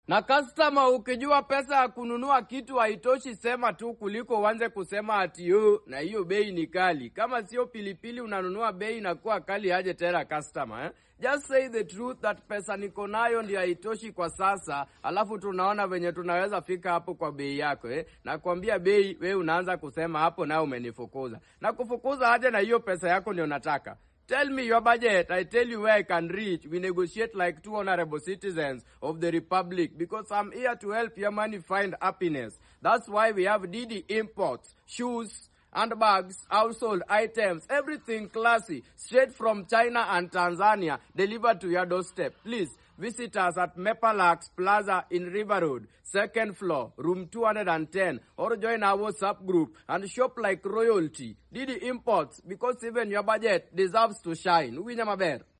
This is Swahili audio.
Na customer, ukijua pesa ya kununua kitu haitoshi, sema tu kuliko uanze kusema ati yo na hiyo bei ni kali. Kama sio pilipili unanunua, bei inakuwa kali aje tena customer eh? Just say the truth that pesa niko nayo ndio haitoshi kwa sasa, alafu tunaona venye tunaweza fika hapo kwa bei yako eh? Nakwambia bei, we unaanza kusema hapo, nayo umenifukuza. Na kufukuza aje na hiyo pesa yako ndio nataka Tell me your budget. I tell you where I can reach. We negotiate like two honorable citizens of the republic because I'm here to help your money find happiness. That's why we have Didi Imports, shoes, handbags, household items, everything classy, straight from China and Tanzania, delivered to your doorstep. Please visit us at Mepalax Plaza in River Road, second floor, room 210, or join our WhatsApp group and shop like royalty. Didi Imports, because even your budget deserves to shine. Winyamaber.